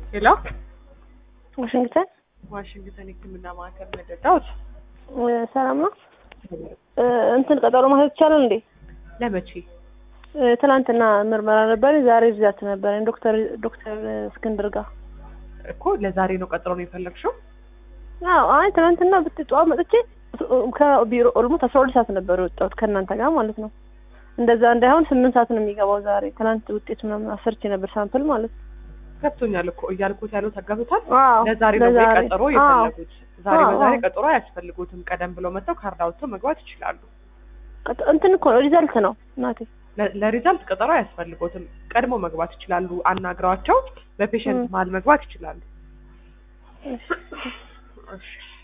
ሄሎ ዋሽንግተን ዋሽንግተን የሕክምና ማዕከል መደዳዎት እ፣ ሰላም ነው። እ፣ እንትን ቀጠሮ ማስያዝ ይቻላል እንዴ? ለመቼ? እ፣ ትናንትና ምርመራ ነበረኝ፣ ዛሬ ሪዛልት ነበረኝ ዶክተር ዶክተር እስክንድር ጋር። እኮ ለዛሬ ነው ቀጠሮ ነው የፈለግሽው? አዎ፣ አይ ትናንትና ብትጠዋ መጥቼ ከቢሮ ኦልሞስት አስራ ሁለት ሰዓት ነበር የወጣሁት ከእናንተ ጋር ማለት ነው። እንደዛ እንዳይሆን ስምንት ሰዓት ነው የሚገባው ዛሬ። ትናንት ውጤት ምናምን አሰርቼ ነበር ሳምፕል ማለት ነው። ገብቶኛል እኮ እያልኩት ያለው ተገብቶታል። አዎ፣ ለዛሬ ነው ወይ ቀጠሮ አዎ፣ የፈለጉት? ዛሬ አዎ፣ በዛሬ አዎ። ቀጠሮ አያስፈልጉትም። ቀደም ብለው መጥተው ካርድ አውጥተው መግባት ይችላሉ። ቀጥ- እንትን እኮ ነው ሪዛልት ነው እናቴ። ለ- ለሪዛልት ቀጠሮ አያስፈልጎትም። ቀድሞ መግባት ይችላሉ። አናግረዋቸው በፔሸንት ም። መሀል መግባት ይችላሉ። እሺ። እሺ